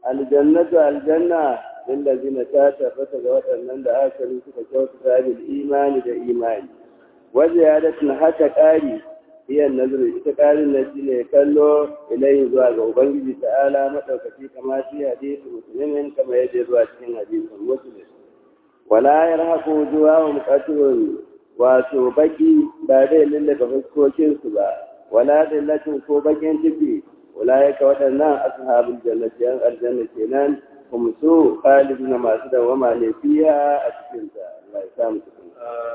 aljannatu aljanna lillazina ta tabbata ga waɗannan da aka yi suka kyautata bil imani da imani wajen ya da haka ƙari iya nazari ita ƙarin na shi ne kallo ilayin zuwa ga ubangiji ta'ala maɗaukaki kama shi hadisi musulmin kama yadda zuwa cikin hadisin musulmin wala yarhaqu juwahum qatrun wato baki ba zai lullaka fuskokinsu ba wala dillatin ko bakin ciki ulaika waɗannan ashabul jannati yan aljanna kenan kuma su khaliduna masu dawama ne fiya a cikin ta Allah ya samu cikin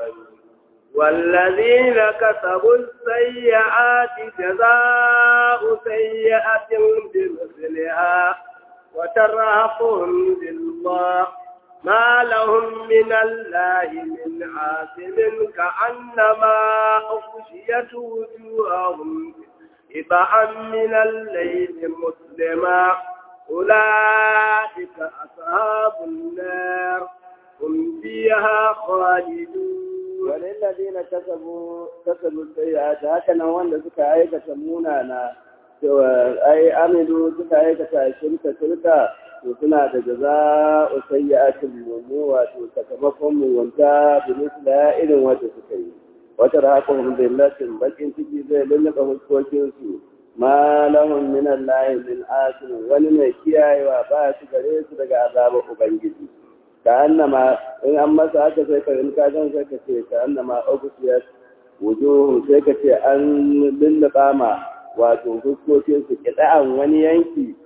والذين كسبوا السيئات جزاء سيئة بمثلها وترهقهم بالله ما لهم من الله من عاصم كأنما أغشيت وجوههم إبعا من الليل مسلما أولئك أصحاب النار هم فيها خالدون وللذين كسبوا كسبوا السيئات هكذا wanda suka aikata munana cewa ai amilu suka aikata shirka shirka to suna da jaza'u sayyi'atin mumu wato sakamakon mugunta da misla irin wanda suka yi wata rahaqahum billatin bakin ciki zai lullaba huskokin su ma lahum min allahi min asim wani mai kiyayewa ba su gare su daga azabar ubangiji ka annama in an masa haka sai ka in ka gan sai ka ce ka annama ogusiyat wujuhu sai ka ce an lullaba ma wato fuskokin su kida'an wani yanki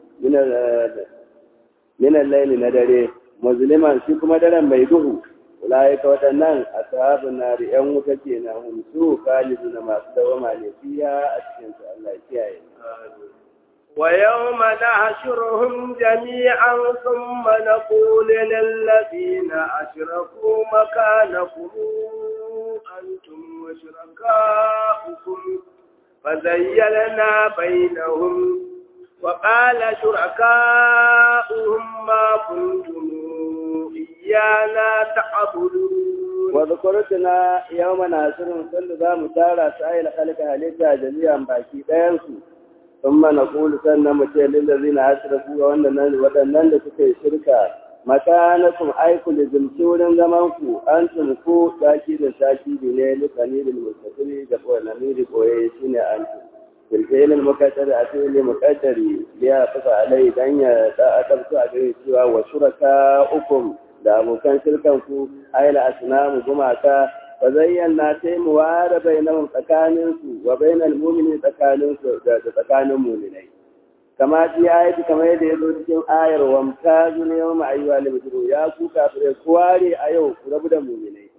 minan laili na dare musulman shi kuma daren mai duhu ulaika waɗannan ashabun nari yan wuta kenan hum su na masu dawama ne fiya a cikin su Allah ya kiyaye ويوم نحشرهم جميعا ثم نقول للذين أشركوا مكانكم أنتم وشركاؤكم فزيلنا بينهم وقال شركاؤهم ما كنتم إيانا تعبدون وذكرتنا يوم نحشرهم كل ذا متارى سائل خلق هلتا جميعا باكي دينسو ثم نقول سنة متى للذين أشركوا waɗannan da suka yi shirka makanakum aiku da zumturin zamanku an ku saki da saki ne lisani da mustaqili da kowane da koye shine an bilfilin mukaddari a filin mukaddari ya fasa alai dan ya da akabtu a gare cewa wa shuraka ukum da abokan shirkan ku aila asnamu gumaka fa zayyana sai mu ware bainahum tsakanin su wa bainal mu'minin tsakanin su da tsakanin mu'minai kama ji ayati kamar yadda ya zo cikin ayar wa mutazu ne yawma ayyuha libru ya ku kafirai kuware a yau ku rabu da mu'minai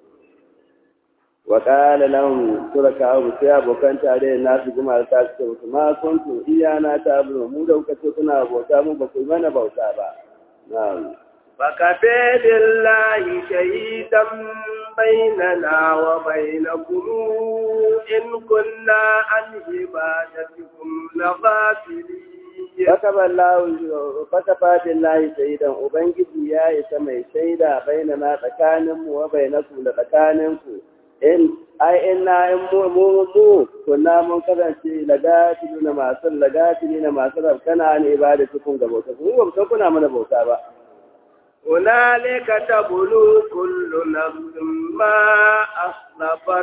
wa qala lahum shuraka'u sai abokan tare nasu guma ta ce su ma kuntu iyana ta abu mu da kuka ce kuna bauta mu ba ku mana bauta ba na'am فكفى بالله شهيدا بيننا وبينكم إن كنا عن عبادتكم لغافلين Fakaba billahi shaidan Ubangiji ya isa mai shaida bainana tsakaninmu wa bainakum da tsakaninku in ai inna in mu mu mu kunna mun kasance lagatilu na masu lagatili na masu rabkana ne ibada cikin ga bauta mu ba mu kuna mana bauta ba هنالك تبلو كل نفس ما أصلفت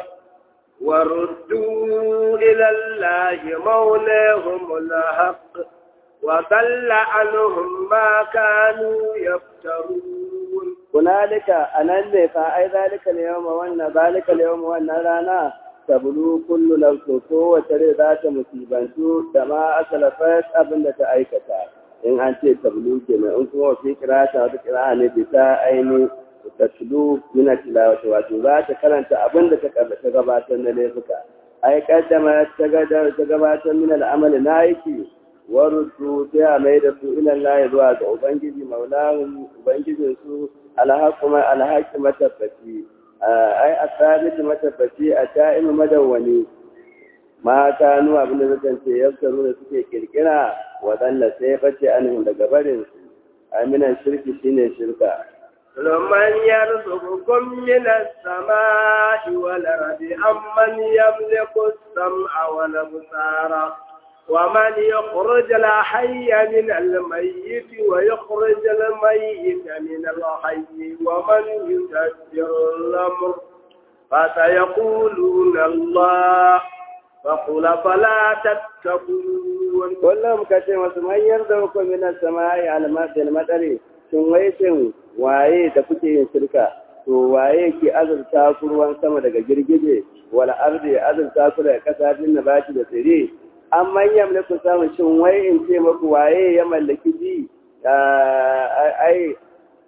وردوا إلى الله مولاهم الحق وضل عنهم ما كانوا يفترون هنالك أنا فأي ذلك اليوم وأن ذلك اليوم وأن رانا تبلو كل نفس وتري ذات مصيبة كما أسلفت أبن تأيكتا in an ce tablu kenan in kuma fi kirata wata kira ne bisa aini taslu min tilawati wato za ta karanta abin da ta ta gabatar na laifuka ai kaddama ta gabatar min al'amal na yake warusu sai a mai da su ila Allah zuwa ga ubangiji maulahu ubangijin su alhaquma alhaqi matabbaci ai asabiti matabbaci a ta'imu madawwani ma kanu abin da zai ce yaftaru da suke kirkira waɗanda sai bace anhum daga barin su aminan shirki shine shirka لمن يرزقكم من السماء والأرض أمن يملك السمع والأبصار ومن يخرج الحي من الميت ويخرج الميت من الحي ومن يدبر الأمر فسيقولون الله فقل فلا تتقون kullum ka ce masu manyar da hukun minar sama'i almasil madari shin wai shin waye da kuke yin shirka to waye ke azurta ku ruwan sama daga girgije wal ardi azurta ku daga kasa din nabati da tsire an manyan da ku samu shin wai in ce maku waye ya mallaki ji ai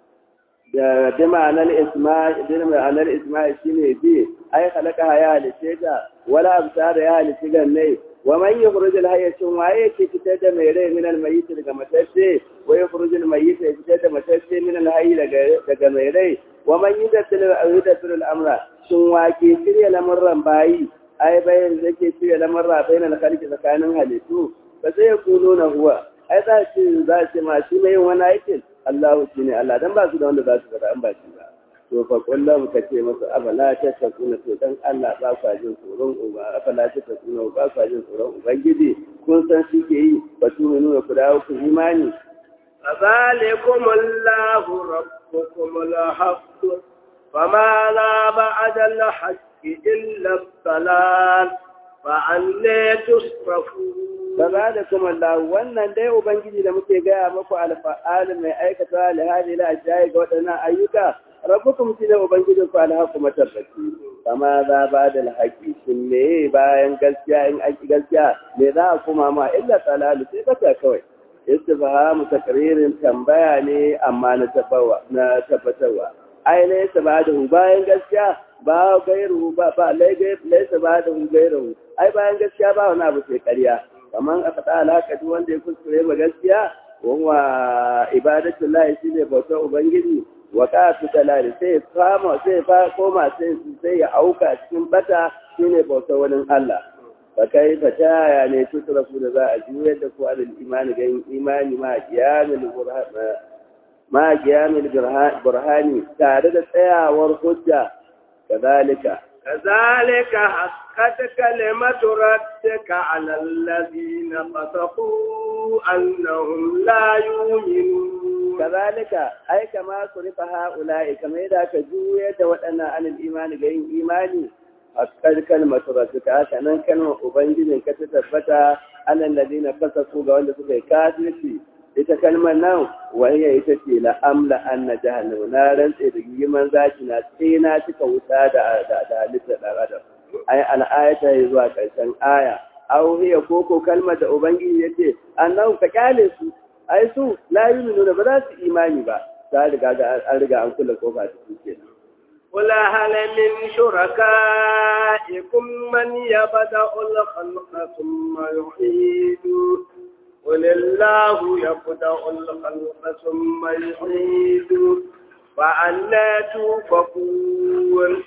da bi ma'anar isma'i bi ma'anar isma'i shine bi ai halaka ya halice ta wala absar ya halice ganne wa man yukhruj al hayy shin waye ke fitar da mai rai min al mayyit daga matacce wa yukhruj al mayyit ya fitar da matacce min al hayy daga daga mai rai wa man yudabbiru al yudabbiru al amra shin wa ke shirya lamurran bayi ai bayan zake shirya lamurra bayan al khalqi tsakanin halittu ba sai ya kuno na huwa ai za ce za ce ma shi mai wani aikin Allahu shi ne Allah dan ba su da wanda za su faɗa an ba shi ba to fa kullum ka ce masa afala ta takuna to dan Allah ba ku jin tsoron uba afala ta takuna ba ku jin tsoron ubangiji kun san shi ke yi ba tu nuna ku dawo ku imani فذلكم الله ربكم الحق فماذا بعد الحق إلا الضلال فأنى تصرفون Gaba da kuma Allah wannan dai Ubangiji da muke gaya maku alfa'al mai aikata alhali la shayi ga waɗannan ayyuka rabbukum shi ne Ubangijin ku alhaku matabbaci kama za ba da alhaki shin me bayan gaskiya in aiki gaskiya me za a kuma ma illa tsalalu sai bata kawai istifhamu takririn tambaya ne amma na tabbawa na tabbatarwa ai ne ta ba da bayan gaskiya ba gairu ba ba laisa ba da gairu ai bayan gaskiya ba wani abu sai ƙarya kamar aka ta alaka duk wanda ya kuskure ma gaskiya wa ibadatu lahi shine bautar ubangiji wa qatu dalali sai fama sai fa koma sai sai ya auka cikin bata shine bautar wani Allah fa kai fa ta ne tusrafu da za a juyar da ku alal imani ga imani ma qiyamul ma qiyamul burhani tare da tsayawar hujja kadalika كذلك حقت كلمة ربك على الذين فسقوا أنهم لا يؤمنون كذلك أي كما صرف هؤلاء كما إذا كجوية وأنا عن الإيمان غير إيماني حقت كلمة ربك أكنا كلمة أبنجل كتثبت على الذين فسقوا قولة كافرين ita kalmar nan wani ita ce la'amla an na jahannama na rantse da giman zaki na sai na cika wuta da halittar ɗan adam ai al'ayata ya zuwa ƙarshen aya aw hiya koko kalmar da ubangiji ya ce annahu ka kyale su ai su la yu'minu ba za su imani ba ta riga ga an riga an kula kofa ta su kenan قل هل من شركائكم من يبدأ الخلق ثم يعيده قل الله يبدأ الخلق ثم يعيده فأنا توفقون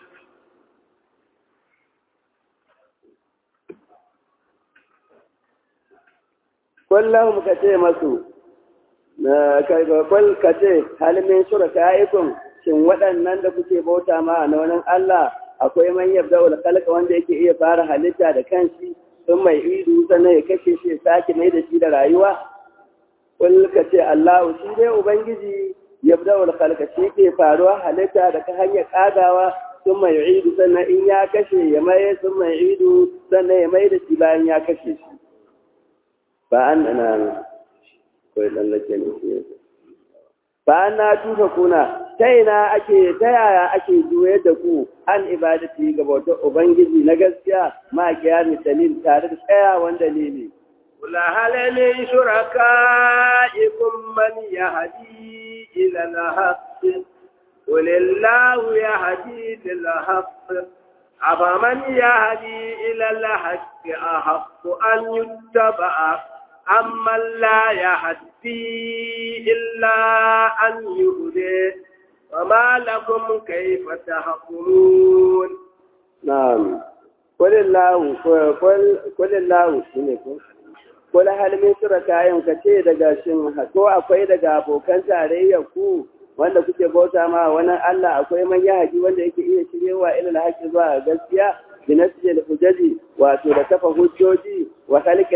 kullum ka ce masu na kai ka ce halimin shuraka'ikum shin waɗannan da kuke bauta ma na wani Allah akwai man yabda ul khalqa wanda yake iya fara halitta da kanshi sun mai idu sannan ya kashe shi ya sake mai da shi da rayuwa kul ka ce Allah shi dai ubangiji yabda ul khalqa shi ke faruwa halitta da ta hanyar kagawa sun mai idu sannan in ya kashe ya mai sun mai idu sannan ya mai da shi bayan ya kashe shi ba an ana kawai tsallake ne shi ba an na tufa kuna ta ina ake ta yaya ake juyar da ku an ibadati ga bautar ubangiji na gaskiya ma kiyami dalil tare da tsayawan dalili قل هل من شركائكم من يهدي إلى الحق قل الله يهدي للحق أفمن يهدي إلى الحق أحق أن يتبع أمن لا يهدي إلا أن يهدي وما لكم كيف تحكمون نعم قل الله قل قل الله قل هل من شركائكم kace daga shin ko akwai daga abokan tarayya ku wanda kuke bauta ma wannan Allah akwai man yahaji wanda yake iya shirewa ila alhaqi zuwa gaskiya bi nasjil hujaji wato da kafa hujjoji wa khalqal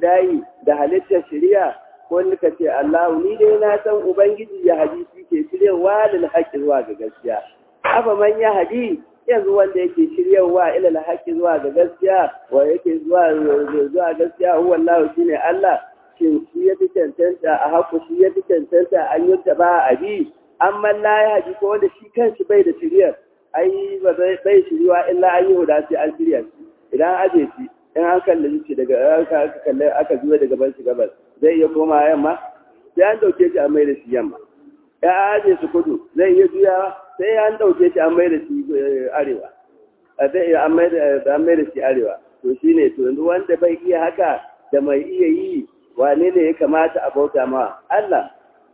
ibtida'i da halittar shari'a ko ka ce Allah ni dai na san ubangiji ya hadisi ke shiryawa lil haqqi zuwa ga gaskiya afa man ya hadi yanzu wanda yake shiryawa ila lil haqqi zuwa ga gaskiya wa yake zuwa zuwa gaskiya huwa Allah shine Allah shin shi ya fi cancanta a haku shi ya fi cancanta an yi ta ba a bi amma la ya haji ko wanda shi kanshi bai da shiryar ai ba bai shiriwa illa an yi huda sai an shirya shi idan aje shi in an kalli shi daga aka kalli aka zuwa daga ban shi gabas zai iya koma yamma sai an dauke shi an mai da shi yamma ya aje su kudu zai iya juya sai an dauke shi an mai da shi arewa zai iya an mai da shi arewa to shine to yanzu wanda bai iya haka da mai iya yi wane ne ya kamata a bauta ma Allah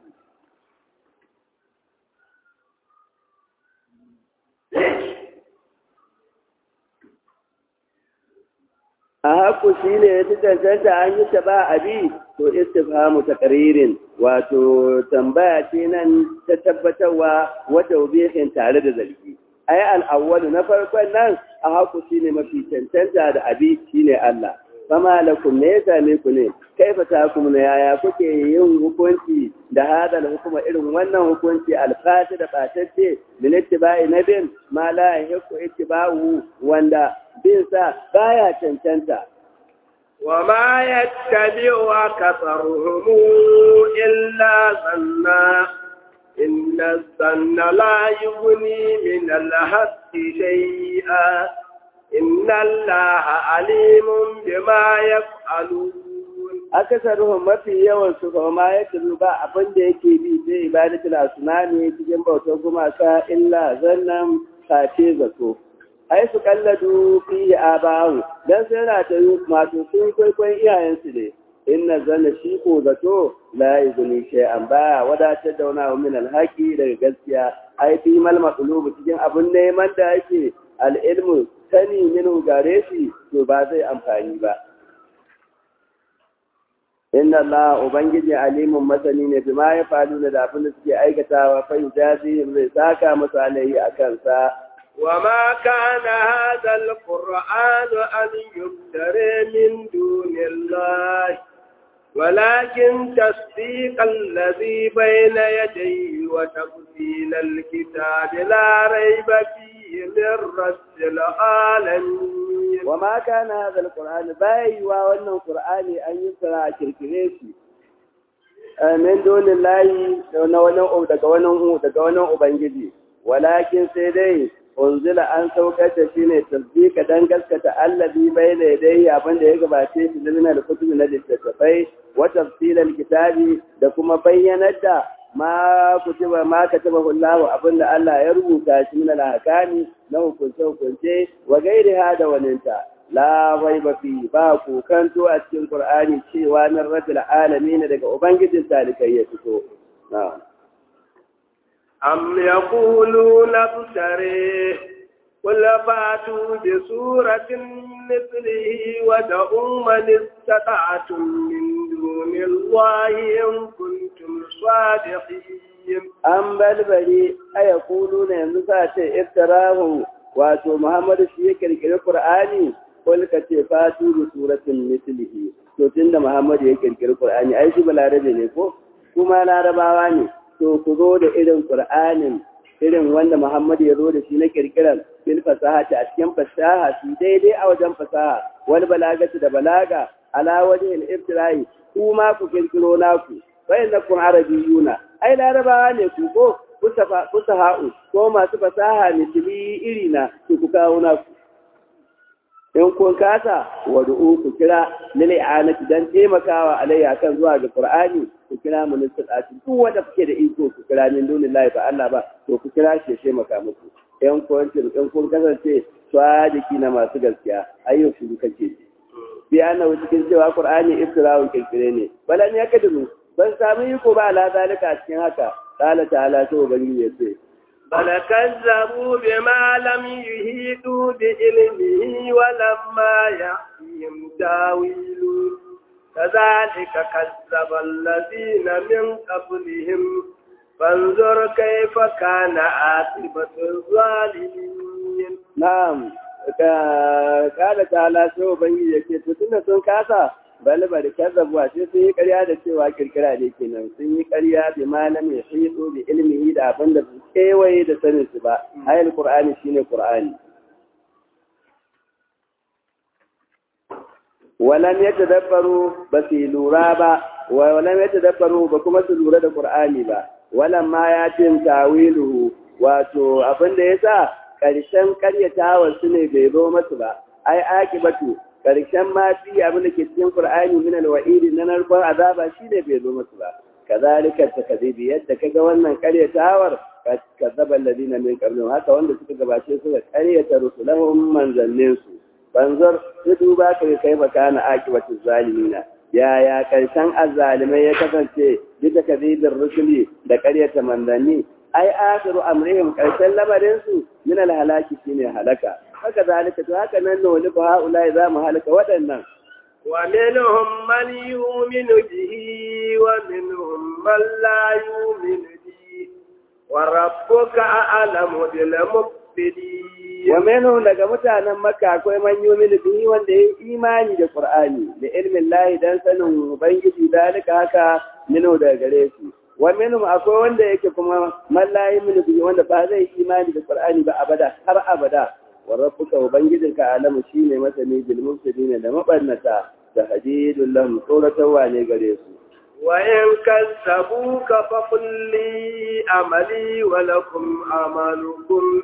a haku shi ne ya fi cancanta an yi ta ba abi to istifhamu taqririn wato tambaya ce nan ta tabbatarwa wata ubihin tare da zargi ai al na farkon nan a haku shi ne mafi cancanta da abi shine Allah fama lakum ne ya same ku ne kaifa takum ne yaya kuke yin hukunci da hadal hukuma irin wannan hukunci alfati da batacce min ittiba'i nabin ma la yahiqu ittiba'u wanda bin sa baya cancanta وما يتبع أكثرهم إلا ظنا إن الظن لا يغني من الحق شيئا إن الله عليم بما يفعلون akasaruhum mafi yawan su kuma ma ya tabi ba abin da yake bi sai ibadatul asnami cikin bautar gumaka illa zannan sace zato ai su kalladu fi abahu dan sai na ta yi masu sun kwaikwayon iyayensu ne inna zanna shi ko zato la yuzni shay'an ba wadatar da wani min alhaqi daga gaskiya ai fi mal maqlub cikin abun neman da yake al-ilmu sani minu gare shi to ba zai amfani ba inna Allah ubangiji alimun masani ne bima ya faru da abin da suke aikatawa fa jazi zai saka masa alai akan sa وما كان هذا القرآن أن يفترى من دون الله ولكن تصديق الذي بين يديه وتفصيل الكتاب لا ريب فيه من رب العالمين وما كان هذا القرآن باي وأن القرآن أن يفترى كركريشي من دون الله daga wani daga wani ubangiji walakin sai dai unzila an saukar da shi ne tasdika dan gaskata allazi bai da dai abin da ya gabace shi da da kutubi na littattafai wa tafsilal kitabi da kuma bayyanar da ma kutiba ma kataba Allah abin da Allah ya rubuta shi min al-ahkami na hukunce hukunce wa gairiha da waninta la raiba fi ba ku kanto a cikin Qur'ani cewa min rabbil alamin daga ubangijin talikai ya fito na'am أم يقولون ابتريه قل فاتوا بسورة مثله ودعوا من استطعتم من دون الله إن كنتم صادقين أم بلبلي أيقولون ينزفات افتراه واتو محمد شيك القرآن قل كتفاتوا بسورة مثله to tunda Muhammad ya kirkiri Qur'ani ai shi balarabe ne ko kuma larabawa ne to ku zo da irin Qur'anin irin wanda Muhammad ya zo da shi na kirkiran fil fasaha a cikin fasaha su daidai a wajen fasaha wal balagatu da balaga ala wajhi al ibtirai kuma ku kirkiro naku fa innakum arabiyuna ai larabawa ne ku ko fusaha'u ko masu fasaha misali irina ku ku kawo naku in kun kasa wad'u ku kira lil i'anati dan taimakawa alayya kan zuwa ga qur'ani ku kira ministati duk wanda kuke da iko ku kira min dunillahi ba Allah ba to ku kira shi ya taimaka muku in kun in kun kasance sadiki na masu gaskiya ayyo shi kake bi ana cikin cewa qur'ani iftira'un kirkire ne balan ya kadiru ban samu iko ba ala zalika cikin haka qala ta'ala to ubangiji ya ce بل كذبوا بما لم يهيدوا بعلمه ولما يأتيهم تاويل كذلك كذب الذين من قبلهم فانظر كيف كان عاقبة الظالمين نعم قال تعالى سوى بني yake to tunda sun kasa bal bal kazzabu sai sun yi ƙarya da cewa kirkira ne kenan sun yi ƙarya bi malam ya hido bi ilmihi da abin da su kewaye da sanin su ba ayal qur'ani shine qur'ani walam yatadabbaru ba su lura ba walam yatadabbaru ba kuma su lura da qur'ani ba walam ma ya tin tawiluhu wato abin da yasa karshen karyatawa su ne bai zo masu ba ai akibatu karshen ma fi abin da ke cikin qur'ani min alwa'idi na narkon azaba shi ne bai zo masu ba kazalika takdibi yadda kaga wannan karyatawar kazzaba alladina min qablihim haka wanda suka gabace suka karyata rusulahum manzannin su banzar su duba ka kai baka na akibatu zalimina yaya karshen azzalimai ya kasance bisa kadibin rusuli da karyata manzanni ai akhiru amrihim karshen lamarin su min alhalaki shine halaka haka zalika to haka nan ne wani fa haula za mu halaka waɗannan wa minhum man yu'minu bihi wa minhum man la yu'minu bihi wa rabbuka a'lamu bil mufsidin wa minhum daga mutanen makka akwai man yu'minu bihi wanda ya imani da qur'ani da ilmin lahi dan sanin ubangiji dalika haka minu daga gare shi wa minhum akwai wanda yake kuma man la yu'minu bihi wanda ba zai imani da qur'ani ba abada har abada wa rabbuka ubangijinka alamu shine masani bil mufsidin da mabannata da hadidul lahum tsoratawa ne gare su wa in kazzabuka fa qul li amali wa lakum amalukum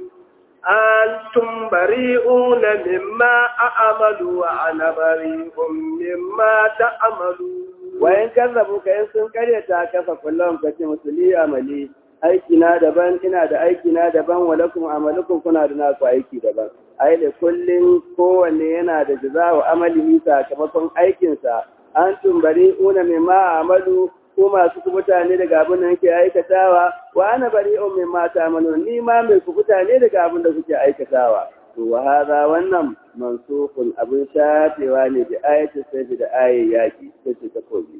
antum bari'una mimma a'malu wa ana bari'un mimma ta'malu wa in kazzabuka in sun karyata ka fa kullum ka ce musuli amali aiki na daban ina da aiki na daban wa lakum amalukum kuna da naku aiki daban ai da kullun kowanne yana da jazaa'u amalihi sakamakon aikinsa an tumbari una mimma amalu ko masu kubuta ne daga abin da nake aikatawa wa ana bari'un mimma ta'malu ni ma mai kubuta ne daga abin da kuke aikatawa to wa hadha wannan mansukun abin shafewa ne da ayatu sai da ayat yaki sai ta koyi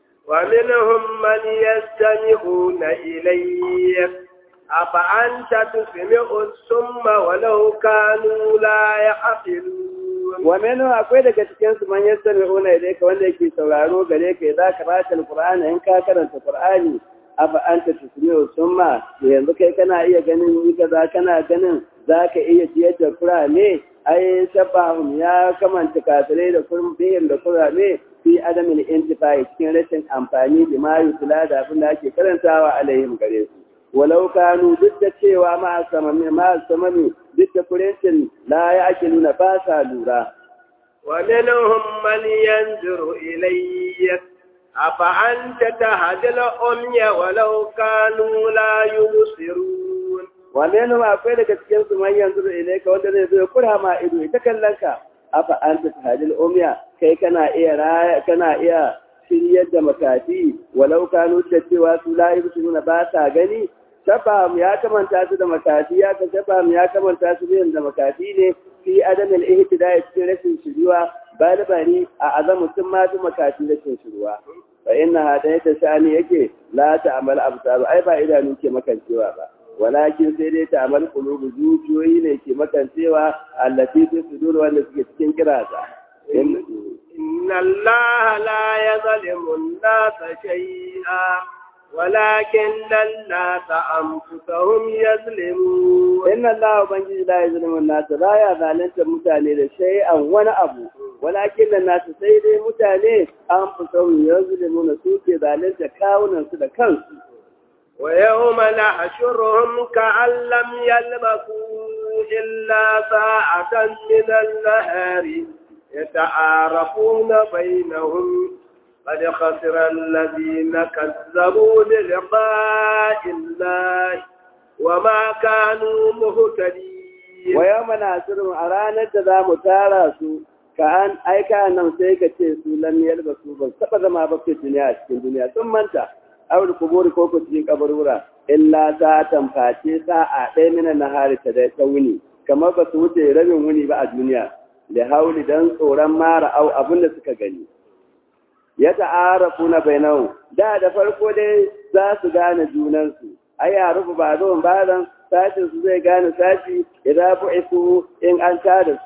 ومنهم من يستمعون إليك أفأنت تسمع السم ولو كانوا لا يعقلون ومنهم akwai daga cikin su man yastami'una ilayka wanda yake sauraro gare ka idza qara'ta alqur'ana in ka karanta qur'ani afa anta tusmi'u summa yanzu kai kana iya ganin ni kaza kana ganin zaka iya jiyar da qur'ani ai sabahum ya kamanta kafirai da kurbihim da qur'ani fi adamin intifai cikin rashin amfani da ma yutula da abin da ake karantawa alaihim gare su walau kanu duk da cewa ma samami ma samami duk da kurencin la ya ake nuna ba sa lura wa minhum man yanzuru ilayya afa anta tahdil umya walau kanu la yubsirun wa minhum akwai daga cikin su man yanzuru ilayka wanda zai zo ya kura ma ido ita kallon ka afa anta tahdil umya kai kana iya raya kana iya shiryar da makafi walau kanu da cewa su la yubsiruna ba sa gani Shabam ya kamanta su da makafi ya ka Shabam ya kamanta su da makafi ne fi adamin ihtida cikin rashin shiruwa balbari a azamu sun ma su makafi rashin shiruwa fa inna hada ta shani yake la ta'mal absar ai ba idanu ke makancewa ba walakin sai dai ta'mal qulubu zuciyoyi ne ke makancewa allati fi sudur wanda suke cikin kirasa inna allaha la yazlimu an-nasa shay'a ولكن الناس أنفسهم يظلمون إن الله بنجي لا يظلم الناس لا يظلم متاني لشيئا ولا أبو ولكن الناس سيدي متاني أنفسهم يظلمون سوكي ذلك كاونا سدكان ويوم نحشرهم كأن لم يلبثوا إلا ساعة من النهار يتعارفون بينهم قد خسر الذين كذبوا بلقاء الله وما كانوا مهتدين ويوم ناصرهم أرانا تذا متارسوا كأن أي كان سيكا تيسو لم يلبسوا بل سبب ما بقي الدنيا في الدنيا ثم انت أو القبور كوكو تجين قبرورا إلا ساعة فاتي ساعة من النهار تدوني كما بسوتي ربي وني بقى الدنيا لهول دان صورا مارا أو أبن سكا gani ya ta'arafu na bainahu da da farko dai za su gane junansu ai ya rufu ba zuwan bayan sashin su zai gane sashi idan bu'isu in an tada su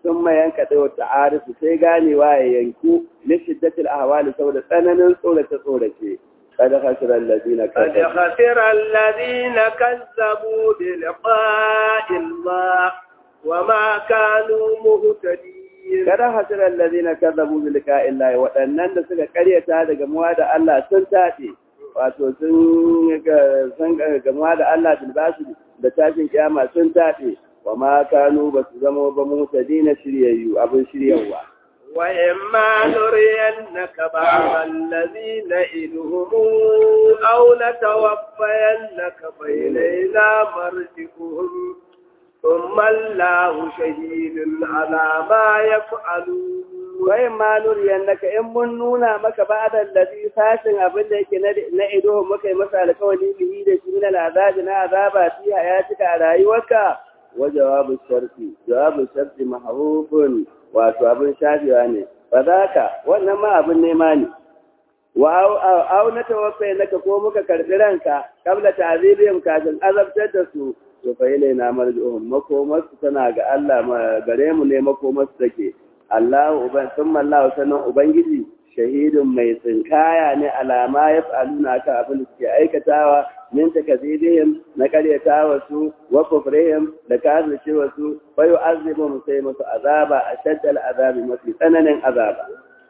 sun ma yanka da wata arifu sai ganewa ya yanku lishiddatil ahwali saboda tsananin tsorace tsorace kada khasiran ladina قد خسر الذين كذبوا بلقاء الله وما كانوا مهتدين kada hasiran ladina kazzabu bi liqa'illahi waɗannan da suka karyata da gamuwa da Allah sun tafi wato sun ga sun gamuwa da Allah bil basu da tashin kiyama sun tafi wa ma kanu basu zama ba mutadina shiryayyu abin shiryawa وإما نرينك بعض الذين نئلهم أو نتوفينك فإلينا مرجعهم ثم الله شهيد على ما يفعلون wai ma nuriyannaka in mun nuna maka ba'da allazi sashin abin da yake na ido muka yi masa alkawali bihi da shi min al'azabi na azaba fi hayatika a rayuwarka wa jawabu sharti jawabu sharti mahrufun wato abin shafewa ne ba za ka wannan ma abin nema ne wa au na tawaffai naka ko muka karbi ranka kabla ta'zibihim kafin azabtar da su to fa ilaina marji'uhum makomarsu tana ga Allah gare mu ne makomarsu take Allahu uban summa Allahu sanan ubangiji shahidun mai tsinkaya ne alama ya faluna ka abin da suke aikatawa min takazibihim na karyatawa su wa kufrihim da kafircewa su fa yu'azzibuhum sai musu azaba ashaddal azabi mafi tsananin azaba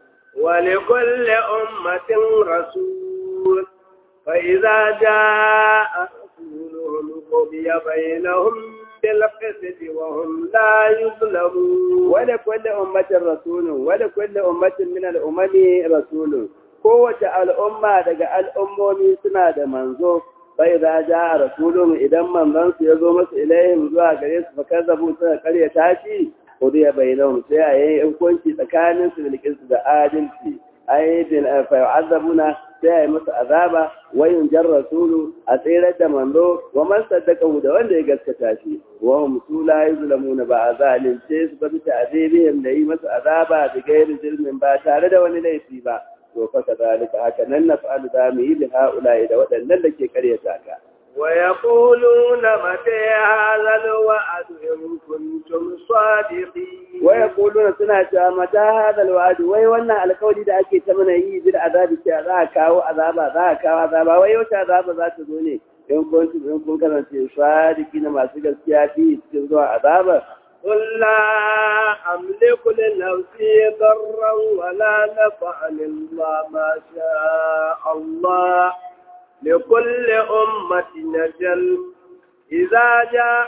ولكل أمة رسول فإذا جاء رسولهم قضي بينهم بالقسط وهم لا يظلمون ولكل أمة رسول ولكل أمة من الأمم رسول kowace al'umma daga al'ummomi suna da manzo bai za ja a rasulun idan manzansu ya zo masu ilayhim zuwa gare su fa kazzabu suka karya tashi kudiya bainahum sai a yi hukunci tsakanin su bilkin da adalci ai bil fa yu'azzabuna sai a yi musu azaba wa yunjar rasulu a tsirar da manzo wa man saddaka da wanda ya gaskata shi wa hum su la yuzlamuna ba azalin sai su bi ta'zibihim da yi musu azaba da gairi zulmin ba tare da wani laifi ba to fa kadalika haka nan naf'alu da mu yi bi haula'i da waɗannan da ke karyata ka ويقولون متى هذا الوعد إن كنتم صادقين ويقولون سنة متى هذا الوعد وي وانا القول da ake ta mana yi bil azabi ce za a kawo azaba za a kawo azaba wai wata azaba za ta zo ne in kun in kun kasance sadiki na masu gaskiya fi cikin zuwa azaba قل لا أملك لنفسي ضرا ولا نفعا إلا ما شاء الله لكل أمة نجل إذا جاء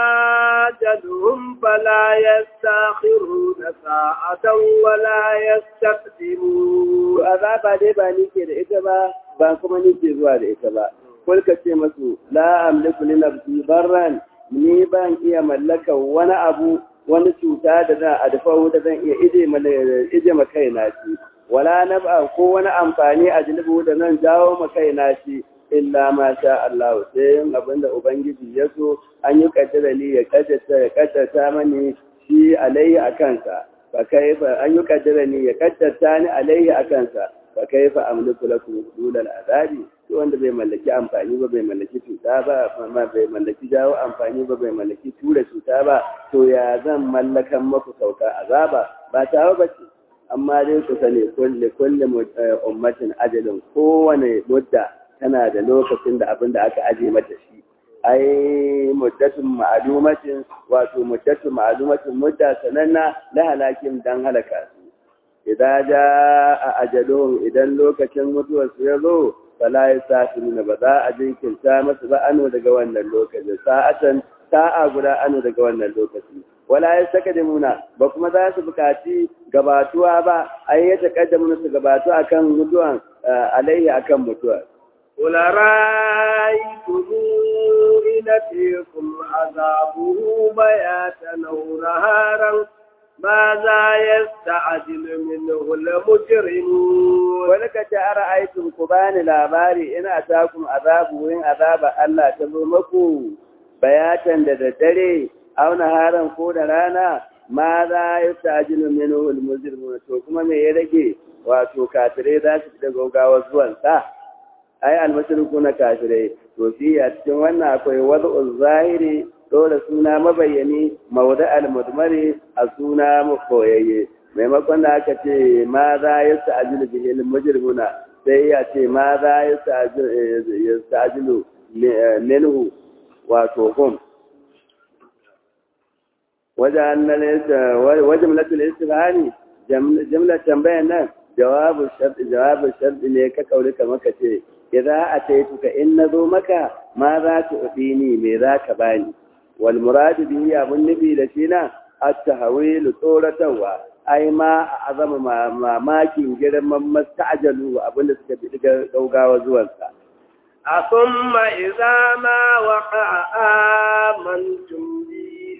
أجلهم فلا يستاخرون ساعة ولا يستقدمون azaba dai ba ni ke da ita ba ba kuma ni ke zuwa da ita ba kul ka ce masu la amliku li nafsi barran ni ban iya mallaka wani abu wani cuta da zan adfa da zan iya ije mana ije ma kaina shi wala nab'a ko wani amfani a jilbu da zan jawo ma kaina shi illa ma sha Allah sai yin abinda ubangiji ya so an yi kaddara ni ya kaddata ya kaddata mani shi alaihi akansa fa kaifa an yi kaddara ni ya kaddata ni alaihi akansa fa kaifa amliku lakum dulal azabi shi wanda bai mallaki amfani ba bai mallaki cuta ba amma bai mallaki jawo amfani ba bai mallaki tura cuta ba to ya zan mallakan maku sauka azaba ba tawo ba ce amma dai ku sani kulle kulle ummatin ajalin kowane mudda tana da lokacin da abin da aka aje mata shi ai muddatun ma'lumatin wato muddatun ma'lumatin mudda sananna la halakin dan halaka su idan ja a ajalun idan lokacin mutuwar su ya zo fala yasafiruna ba za a jinkirta masu ba ano daga wannan lokacin sa'atan sa'a guda ano daga wannan lokaci wala yastakdimuna ba kuma za su bukaci gabatuwa ba ai ya taqaddamuna su gabatu akan mutuwan alaihi akan mutuwa قل رأيتم إن أتيكم عذابه بياتا أو نهارا ماذا يستعجل منه المجرمون ولك أرأيتم كبان الأباري إن أتاكم عذابه وإن عذاب الله تظلمكم بياتا ددري أو نهارا كون رانا ماذا يستعجل منه المجرمون to kuma me ya rage wato kafirai za su da gaugawa zuwan sa ai almashriku na kafirai to shi a cikin wannan akwai wad'u zahiri dole suna mabayyani mauda al-mudmari a suna koyayye maimakon da aka ce ma za ya sa'ajilu bihil mujrimuna sai ya ce ma za ya sa'ajilu minhu wato hum wajen latul istifhani jimlar tambayan nan jawabin sharɗi jawabin sharɗi ne ka kauri kamar ka ce idza ataituka in nazo maka ma za ta udini me za ka bani wal murad bihi abun nabi da shi na at-tahwil tsoratarwa ai ma azama mamakin girman masta'jalu abin da suka bi gaugawa zuwansa أثم إذا ما وقع آمنتم به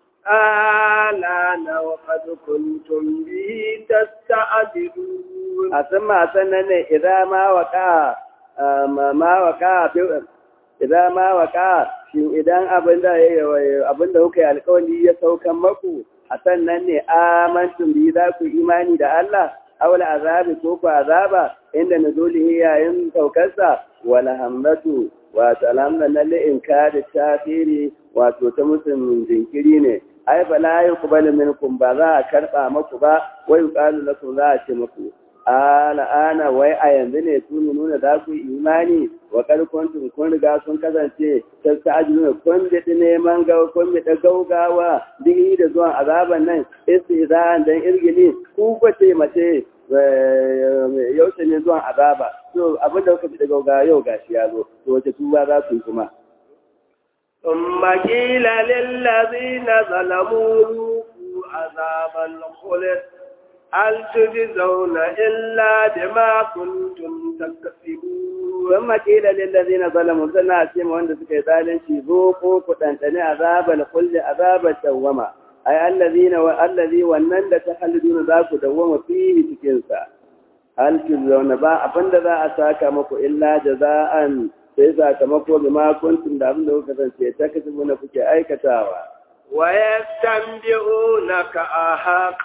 آلان وقد كنتم به تستعجلون أثم أثنى إذا ما وقع ما وقع إذا ما وقع shin idan abinda abinda kuka yi alkawari ya saukan maku a sannan ne amantum bi za ku imani da Allah awla azabi ko ku azaba inda nuzulihi yayin saukarsa wal hamdatu wato alhamdulillah la inkari tafiri wato ta musulmin jinkiri ne ai fa la yuqbalu minkum ba za a karba maku ba wai yuqalu lakum za a ce maku ala ana wai a yanzu ne tuni nuna za ku imani wa kuntum kun riga sun kasance tasta'jiluna kun da neman ga kun da gaugawa digi da zuwan azaban nan istizan dan irgili ku kwace mace yaushe ne zuwan azaba to abin da kuka fi da gaugawa yau gashi ya zo to wace tuba za su yi kuma ثم قيل للذين ظلموا ذوقوا عذاب الخلد هل تجزون إلا بما كنتم تكسبون ثم قيل للذين ظلموا سنة سيما وند سكي ذالين شي ذوقوا كتنتني عذاب الخلد عذاب الدوامة أي الذين والذي ونن تخلدون ذاك دوامة فيه تكنسا هل تجزون با أبند ذا أساك مكو إلا جزاء sai sakamako bi ma kuntum da abin da kuka kasance ta kasu na kuke aikatawa wa yastanbi'unaka ahaq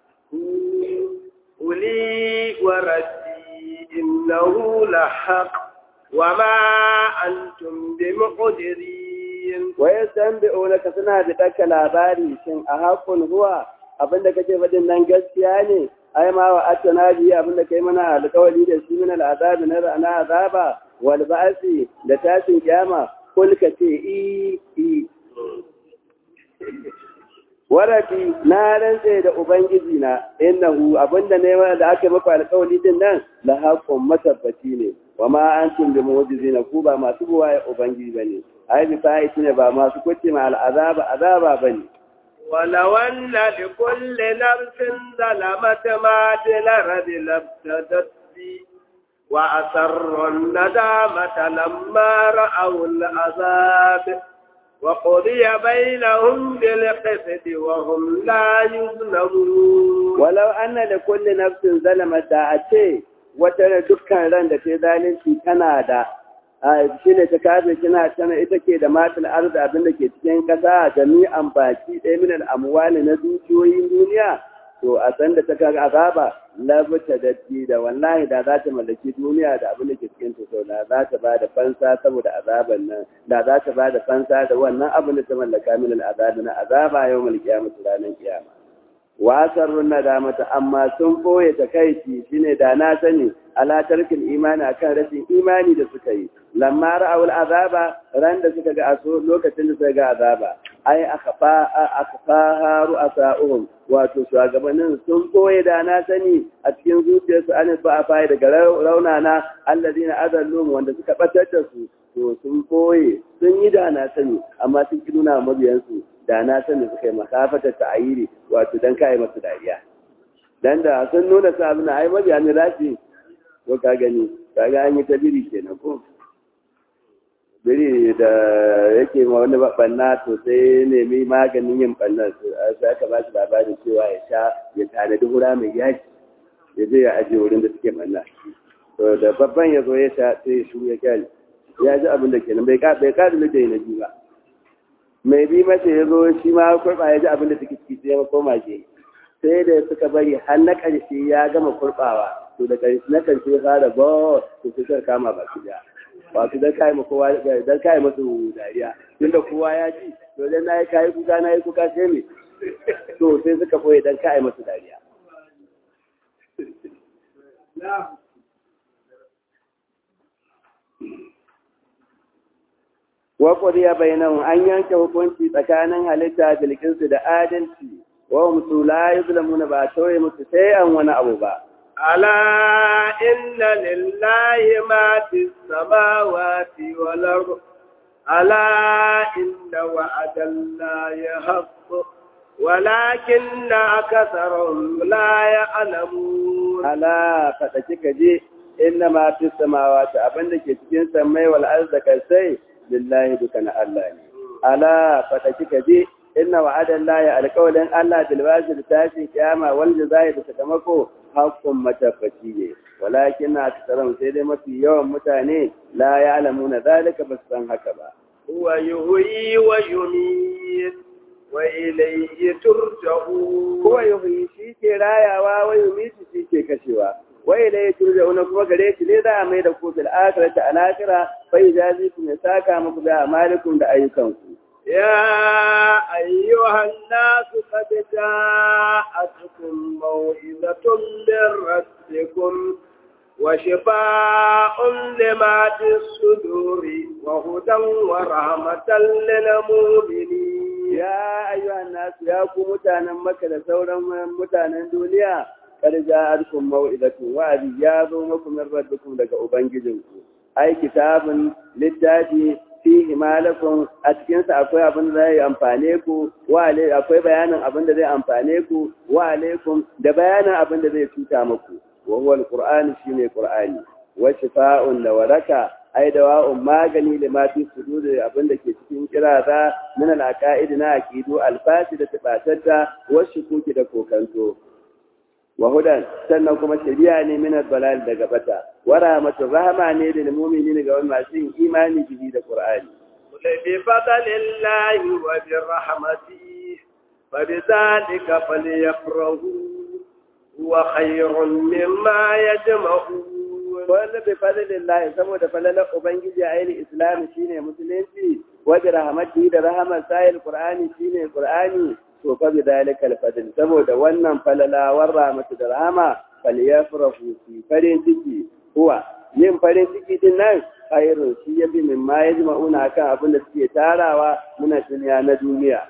quli wa rabbi innahu lahaq wa ma antum bimuqdirin wa yastanbi'unaka suna da daka labari shin ahaqun huwa abinda kake faɗin nan gaskiya ne ai ma wa atana bi abinda kai mana alƙawari da shi min al'azabi na rana azaba wal ba'si da tashin kiyama kul ka ce i i warabi na rantse da ubangiji na innahu abinda ne da aka maka alƙawari din nan la haqqun matabbaci ne wa ma antum bi mu'jizina ku ba masu buwaye ubangiji bane ai bi fa'i ne ba masu kuce ma al'azaba azaba bane ولو أن لكل نفس ظلمت ما في الأرض لابتدت به وأسروا الندامة لما رأوا العذاب وقضي بينهم بالقسط وهم لا يظلمون ولو أن لكل نفس ظلمت دعتي وترى دكان رند في ذلك كندا shi ne ta kafe tana tana ita ke da matul arzi abin da ke cikin kasa jami'an baki ɗaya min al'amwali na dukiyoyin duniya to a san da ta kaga azaba labta da da wallahi da za ta mallaki duniya da abin da ke cikin ta sau da za ta ba da fansa saboda azaban nan da za ta ba da fansa da wannan abin da ta mallaka min al'azabi na azaba yau mal kiyamatu ranar kiyama wasarrun nadamata amma sun boye takaici shine da na sani ala tarkil imani akan rashin imani da suka yi lamma ra'awul azaba ran da suka ga aso lokacin da suka ga azaba ai akhfa akhfa ru'asa'uhum wato shugabannin sun boye da na sani a cikin zuciyarsu an ba a fayi daga raunana alladina adallu wanda suka batar da su to sun boye sun yi da na sani amma sun ki nuna mabiyansu da na sani suka yi masafatar ta'ayiri wato dan kai masu dariya dan da sun nuna su abin ai mabiya ne rashi ko ka gani kaga an yi ta biri kenan ko biri da yake ma wani banna to sai nemi maganin yin bannan sai aka ba shi labarin cewa ya sha ya tanadi hura mai yaki ya je ya ajiye wurin da suke banna to da babban ya zo ya sha sai ya shu ya kyale ya ji abin da kenan bai ka bai ka da na ji ba mai bi mace ya zo shi ma kurɓa ya ji abin da suke ciki sai ya koma ke sai da suka bari har na ƙarshe ya gama kurɓawa to da ƙarshe na ƙarshe ya fara ba to sai kama baki da wato dan kai ma kowa dan kai masu dariya tunda kowa ya ji to dan nayi kai kuka nayi kuka sai me to sai suka koyi dan kai masu dariya wa qadiya bainahum an yanke hukunci tsakanin halitta bilkinsu da adalci wa hum la yuzlamuna ba tauye musu sai an wani abu ba ألا إن لله ما في السماوات والأرض ألا إن وعد الله حق ولكن أكثرهم لا يعلمون ala faɗaki ka je inna ma fi samawati abin da ke cikin samai wal arzaka sai lillahi duka na Allah ne ala faɗaki ka je inna wa'adan lahi alƙawalin Allah bil wazir tashi kiyama wal jazai da sakamako hakkun matabbaci ne walakin na tsaron sai dai mafi yawan mutane la ya'lamuna zalika ba su san haka ba هو يحيي ويميت وإليه ترجعون kuwa yuhyi shi ke rayawa wa yumitu shi ke kashewa wai da ya turja wani kuma gare shi ne za a mai da ku bil akhirati al akhirah fa yajazi ku ya saka muku da amalikum da ayyukanku يا أيها الناس قد جاءتكم موعظة من ربكم وشفاء لما في الصدور وهدى ورحمة للمؤمنين ya ayyuhan nasu ya ku mutanen maka da sauran mutanen duniya kar ja'alkum mau'izatu wa'azi ya zo muku min rabbikum daga ubangijinku ai kitabun littafi fihi malakum a cikin sa akwai abin da zai amfane ku wa akwai bayanin abin da zai amfane ku wa alaikum da bayanin abin da zai cuta muku wa huwa alqur'ani shine qur'ani wa shifa'un da waraka ai dawa'un magani da ma fi sudur abin da ke cikin kiraza min al-aqaid na aqidu al-fasi da tabatatta wa shukuki da kokanto wa hudan sannan kuma shari'a ne min al-balal daga bata wa rahmatu rahma ne da mu'minin ga wani masu yin imani bihi da qur'ani بفضل الله وبرحمته فبذلك فليفرحوا هو خير مما يجمعون wanda bai fadalin lahi saboda falalar ubangiji a yin islami shine musulunci wajen rahamati da rahamar sayil qur'ani shine qur'ani to fa bi dalika alfadl saboda wannan falalawar rahmatu da rahama falyafrahu fi farin ciki huwa yin farin ciki din nan khairun shi yabi min ma yajma'una kan abin da suke tarawa muna duniya na duniya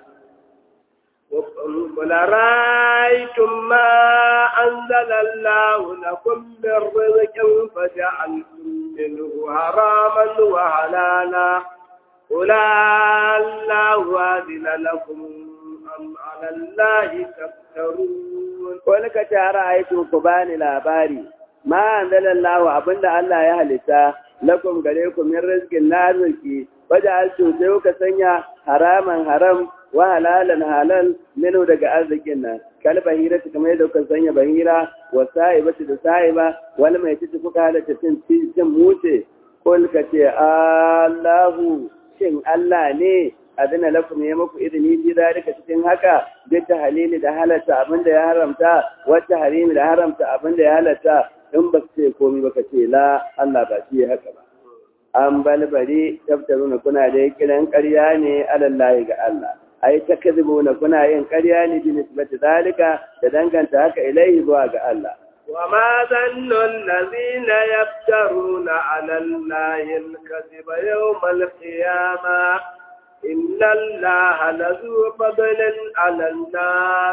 قل رأيتم ما أنزل الله لكم من رزق فجعلتم منه حراما وحلالا قل الله أذن لكم أم على الله تفترون wani ka tara aikin ku bani labari ma anzalallahu abinda Allah ya halitta lakum gare ku min rizqin na arziki wajen alcin sai kuka sanya haraman haram wa halalan halal minu daga arzikin nan kal bahira ta kamar yadda kuka sanya bahira wa sa'iba da sa'iba wal mai titi kuka halatta cin cin muce kul ka ce Allahu shin Allah ne adana lakum ya muku izini bi zalika cikin haka bi halili da halatta abinda ya haramta wata harimi da haramta abinda ya halatta in ba ce komai ba ka ce la Allah ba shi haka ba an balbari tabtaruna kuna da kiran ƙarya ne alallahi ga Allah ai takzibuna kuna yin ƙarya ne bi nisbati zalika da danganta haka ilaihi zuwa ga Allah وما ظن الذين يفترون على الله الكذب يوم القيامة إن الله لذو فضل على الناس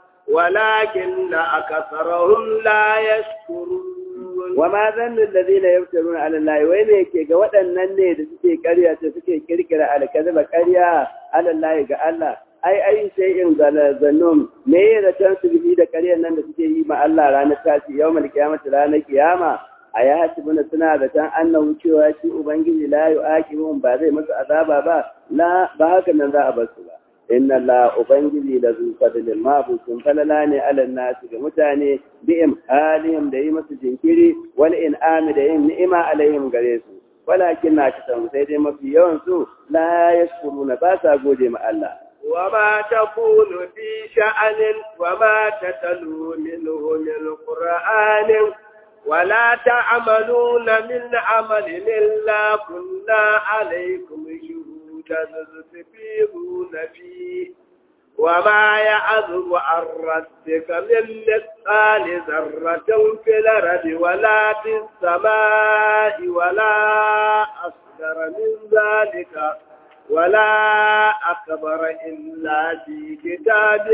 ولكن أكثرهم لا يشكرون wa ma zannin da zina ya fitarun alallahi wai ne ke ga waɗannan ne da suke karya ta suke kirkira alkaziba karya alallahi ga Allah ai ai sai in zannun me ya zaton su bihi da karyar nan da suke yi ma Allah ranar tashi yau mal kiyamata ranar kiyama a ya hasibuna suna zaton annahu cewa shi ubangiji la yu'aqibun ba zai musu azaba ba la ba haka nan za a bar su ba inna la ubangiji la zu fadlil mabusun falala ne alal nasu ga mutane bi'im halihim da yi musu jinkiri wal in'ami da yin ni'ima alaihim gare su walakin na kasan sai dai mafi yawan su la yashkuruna ba sa gode ma Allah وما تكون في شأن وما تتلو منه من قرآن ولا تعملون من عمل إلا كنا عليكم شهودا تستفيضون فيه وما يعذب عن ربك من مثقال ذرة في الأرض ولا في السماء ولا أصغر من ذلك ولا أكبر إلا في كتاب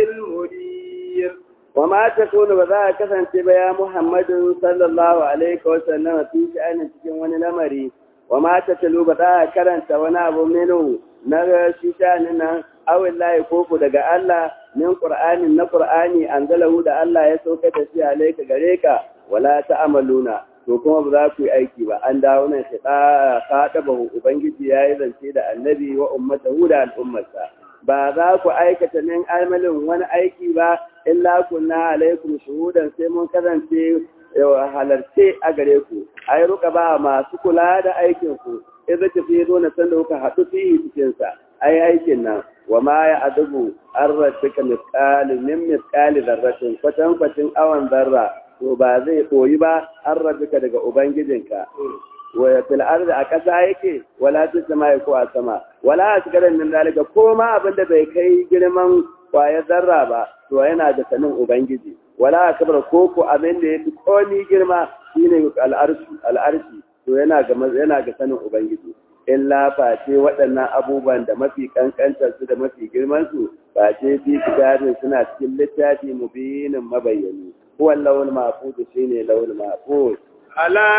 مبين وما تكون بذا كسن يا محمد صلى الله عليه وسلم في شأن cikin wani lamari وما تتلو بذا karanta wani abu minu na shi sha'anin nan awin layi koko daga Allah min Qur'anin na Qur'ani anzalahu da Allah ya sauka da shi alaika gare ka wala ta'amaluna to kuma ba za ku yi aiki ba an dawo nan shi ba ubangiji ya yi zance da annabi wa ummatahu da al'ummarsa ba za ku aikata min amalin wani aiki ba illa kunna alaikum shuhudan sai mun kasance halarce a gare ku ai ruka ba masu kula da aikin ku idza tafi zo na san da kuka haɗu fihi cikin sa ai aikin nan wa ma ya adubu arratika misqali min misqali dharratin kwatan kwatin awan zarra to ba zai koyi ba arratika daga ubangijinka wa fil ardi a ƙasa yake wala fis samai ko a sama wala asgaran min zalika ko ma abin da bai kai girman kwaya zarra ba to yana da sanin ubangiji wala akbar ko ko abin da yafi komi girma shine al'arshi al'arshi to yana ga yana ga sanin ubangiji illa face waɗannan abubuwan da mafi kankantar su da mafi girman su face fi kitabin suna cikin littafi mubinin mabayyani huwa lawul mahfuz shine lawul mahfuz ألا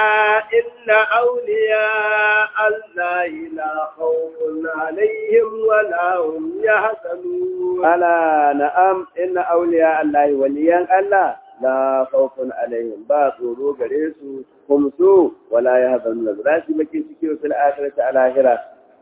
إن أولياء الله لا خوف عليهم ولا هم يحزنون ألا نعم إن أولياء الله وليا الله لا خوف عليهم باطروا غريسوا هم سوء ولا يحزنون ذلك بكي سكيو في الآخرة على آخرة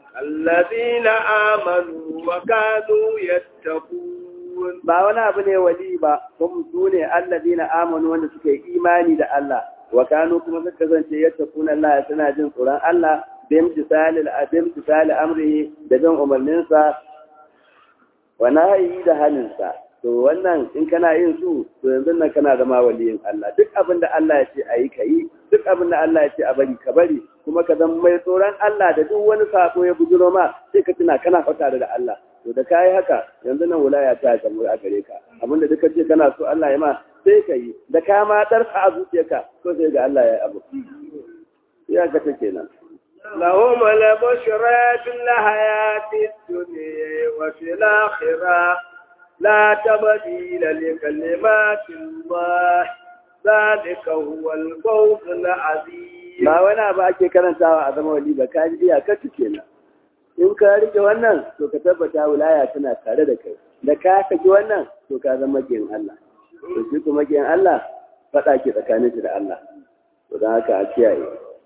الذين آمنوا وكانوا يتقون ba wani abu ne wali ba kuma su ne allazina amanu wanda suka yi imani da Allah wa kanu kuma suka kasance yattaquna Allah suna jin tsoron Allah bim tisalil abim tisali amrihi da bin umarninsa wa nahyi da haninsa to wannan in kana yin su to yanzu nan kana zama waliyin Allah duk abin da Allah ya ce ayi kai duk abin da Allah ya ce a bari ka bari kuma ka zama mai tsoron Allah da duk wani sako ya bujuro ma sai ka tuna kana fata da Allah to da kai haka yanzu nan wilaya ta samu a gare ka abinda duka ce kana so Allah ya ma sai ka yi da ka ma ɗarka a zuciyarka ko sai ga Allah ya yi abu ya ga ta kenan لهم البشرى في الحياة الدنيا وفي الآخرة لا تبديل لكلمات الله ذلك هو الفوز العظيم ba wani abu ake karantawa a zama wali ba ka ji iyakar ta kenan in ka rike wannan to ka tabbata wilaya tana tare da kai da ka saki wannan to ka zama makiyin Allah to shi kuma makiyin Allah faɗa ke tsakanin shi da Allah to don haka a kiyaye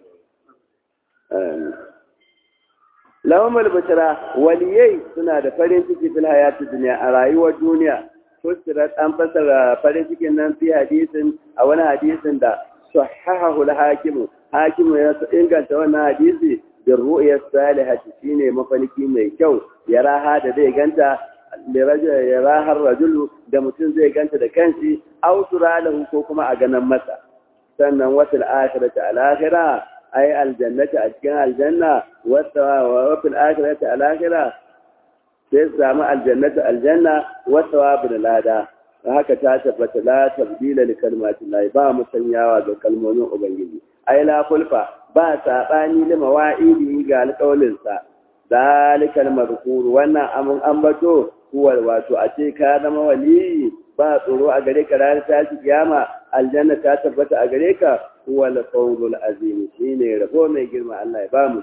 lahumul bushra waliyai suna da farin ciki fil hayati duniya a rayuwar duniya fusirat an fasara farin cikin nan fi hadisin a wani hadisin da sahahahu al-hakimu hakimu ya inganta wannan hadisi bin ru'yar salihati shine mafarki mai kyau ya raha da zai ganta ya rahar rajulu da mutum zai ganta da kanshi aw lahu ko kuma a ganan masa sannan wasul akhirati al akhirah ay al jannati a cikin aljanna wata wa fil akhirati al akhirah sai samu aljannatu aljanna wata wa bil lada haka ta tabbata la tabdila li kalmatillahi ba musanyawa ga kalmomin ubangiji ai la kulfa ba saɓani da mawa'idi ga alƙawalinsa, zalikal markur wannan amin ambato kuwa wato a ce ka zama wali ba tsoro a gare ka ranar tashi kiyama aljanna ta tabbata a gare ka huwa al-fawzul azim shine rabo mai girma Allah ya ba mu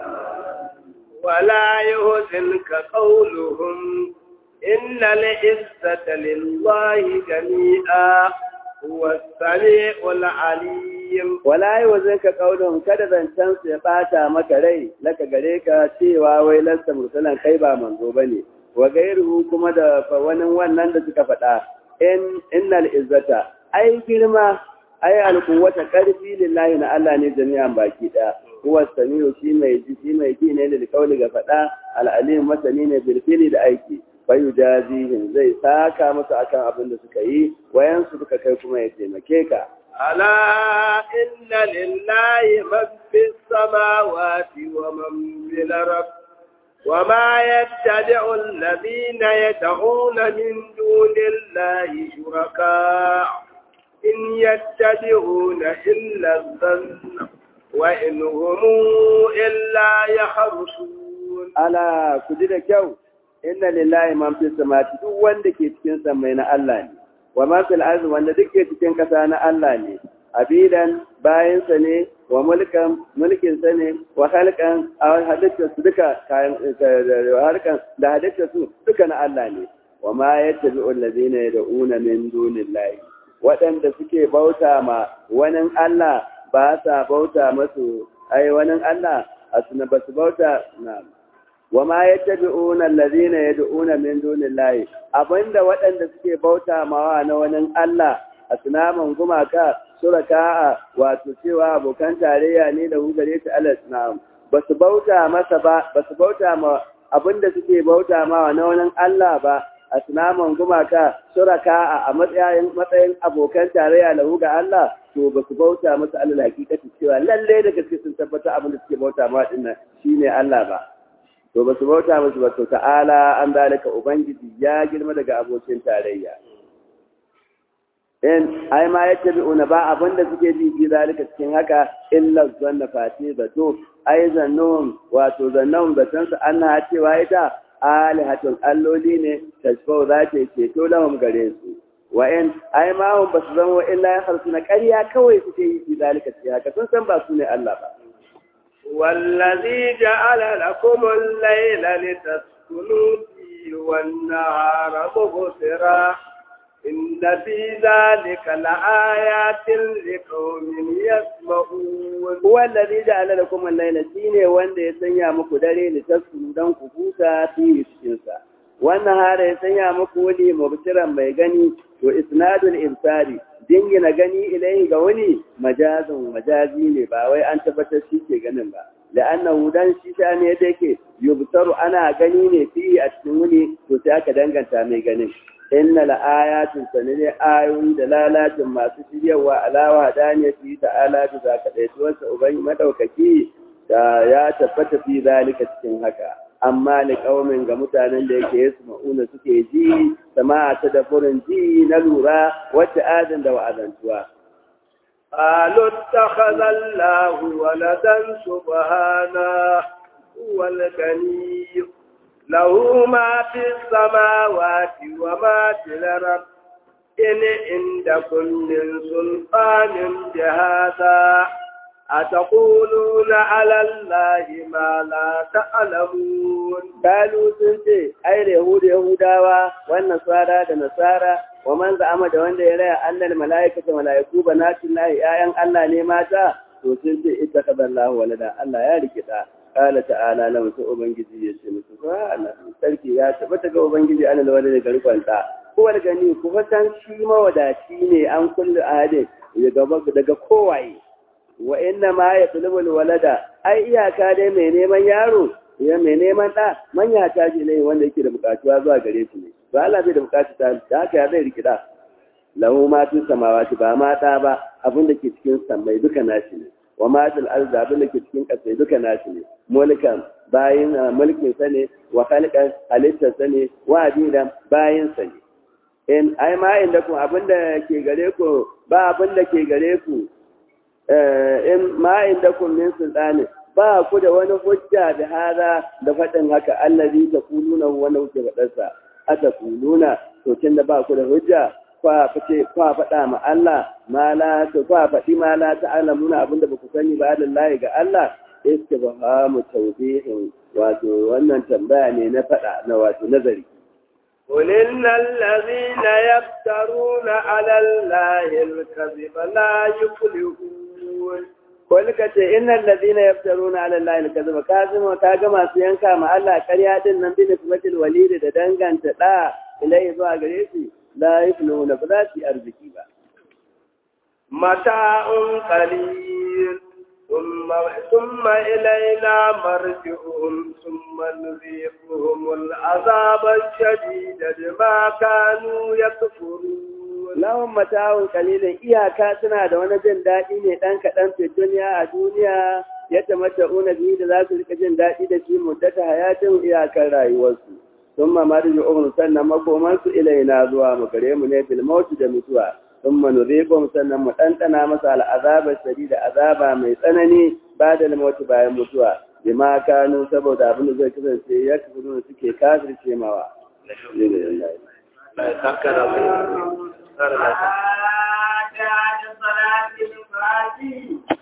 ولا يهزنك قولهم إن العزة لله جميعا هو السميع العليم wala yi wa zai ka ƙaunin kada zancen su ya ɓata maka rai laka gare ka cewa wai lasta mursalan kai ba manzo ba ne wa gairu kuma da wani wannan da suka faɗa in innal izzata ai girma ai alquwwata karfi lillahi na Allah ne jami'an baki ɗaya huwa samiu shi mai ji shi mai ji ne da kauli ga faɗa al'alim masani ne bil da aiki fayu jazihim zai saka musu akan abin da suka yi wayansu suka kai kuma ya taimake ka ألا إن لله من في السماوات ومن في الأرض وما يتبع الذين يدعون من دون الله شركاء إن يتبعون إلا الظن وإن هم إلا يخرصون ala ku ji da kyau inna lillahi man fi samati duk wanda ke cikin samai na Allah ne wa ma fil ardi wanda duk ke cikin kasa na Allah ne abidan bayan sa ne wa mulkan mulkin sa ne wa halkan a halitta su duka kayan harkan da halitta su duka na Allah ne wa ma yattabi'u allazina yad'una min dunillahi waɗanda suke bauta ma wani Allah ba sa bauta masu ai wani Allah asuna ba su bauta na wa ma yattabi'una allazina yad'una min dunillahi abinda waɗanda suke bauta mawa na wani Allah asnaman gumaka suraka'a wato cewa abokan tarayya ne da hu gare ta Allah na'am ba su bauta masa ba ba su bauta ma abinda suke bauta mawa na wani Allah ba asnaman gumaka suraka'a a matsayin matsayin abokan tarayya da hu ga Allah to ba su bauta masa Allah hakikati cewa lalle da gaske sun tabbata abinda suke bauta mawa dinnan shine Allah ba to ba su bauta musu ba to ta'ala an zalika ubangiji ya girma daga abokin tarayya in ai ma yace bi una ba abinda suke ji bi zalika cikin haka illa zanna fati da to ai zannun wato zannun da san su anna cewa ita alihatun alloli ne tashfau za ta ceto lahum gare su wa in ai ma hum basu zama illa ya harsu na ƙarya kawai suke yi bi zalika cikin haka sun san ba su ne Allah ba والذي جعل لكم الليل لتسكنوا فيه والنهار مبصرا إن في ذلك لآيات لقوم يسمعون هو الذي جعل لكم الليل shine wanda ya sanya muku dare litaskunu dan ku huta fi cikin sa wannan hada ya sanya muku wani mubsiran mai gani to isnadul imsari dingina gani ilai ga wani majazin majazi ne ba wai an tabbatar shi ke ganin ba la'annahu dan shi ta ne da yake yubtaru ana gani ne fi a cikin wuni to sai aka danganta mai ganin inna la'ayatin sanane ayoyi da lalatin masu shiryawa alawa daniya fi ta'ala da zaka dai tuwansa ubangi madaukaki da ya tabbata fi zalika cikin haka amma li qaumin ga mutanen da yake yasu ma'una suke ji sama'a ta da furin ji na lura wata adin da wa'azantuwa قالوا اتخذ الله ولدا سبحانه هو الغني له ما في السماوات وما في الأرض إن عندكم من سلطان بهذا أتقولون على الله ما لا تعلمون قالوا سنتي أي اليهود يهودا والنصارى da nasara wa man za'ama da wanda ya raya annal mala'ikata mala'iku banatin lahi ayan Allah ne mata to sun ce ita kadallahu walada Allah ya rikida qala ta'ala lam ta ubangiji ya ce musu subhana sarki ya tabbata ga ubangiji annal walada ga rikwanta kowar gani ku fatan shi mawadaci ne an kullu ahadin daga kowaye wa inna ma ya tulubul walada ai iyaka dai mai neman yaro ya mai neman ɗa manya ta ji ne wanda yake da bukatuwa zuwa gare shi ne ba Allah bai da bukatu ta da haka ya zai rikida lahu ma fi samawati ba ma ɗa ba abin da ke cikin sammai duka nashi ne wa ma fil ardi abin da ke cikin ƙasai duka nashi ne mulkan bayin mulkin sa ne wa khalqan halittar sa ne wa abidan bayin sa ne in ai ma inda ku abin da ke gare ku ba abin da ke gare ku in ma inda kun min sultani ba ku da wani hujja da hada da faɗin haka allazi ta kuluna wanda kuke faɗarsa ata kuluna to tun da ba ku da hujja kwa fice kwa faɗa ma Allah ma la to kwa faɗi ma la ta'lamuna abinda ba ku sani ba lillahi ga Allah istibhamu tawbihin wato wannan tambaya ne na faɗa na wato nazari قل إن الذين يفترون على الله الكذب لا يفلحون Wani ka ce, Innan lazina ya fitaru na Allah ya kazuba, ka zama ka ga masu yanka ma Allah karya din nan bin ismatil walidi da danganta ɗa ilai zuwa gare shi, la yi na ba za su yi arziki ba. Mata'un qalil ثم إلينا مرجعهم ثم نذيقهم العذاب الشديد بما كانوا يكفرون lahun mata'un kalilin iyaka suna da wani jin daɗi ne ɗan kaɗan fi duniya a duniya ya tamata una biyu da za su rika jin daɗi da shi muddata hayatin iyakar rayuwarsu sun mamari da umarnu sannan makomansu ilaina zuwa mu gare mu ne bil mautu da mutuwa sun manuzikum sannan mu ɗanɗana masa al'azaba shari da azaba mai tsanani ba da mautu bayan mutuwa bima kanu saboda abin da zai kasance ya kasance suke kafirce mawa. Alhamdulillah.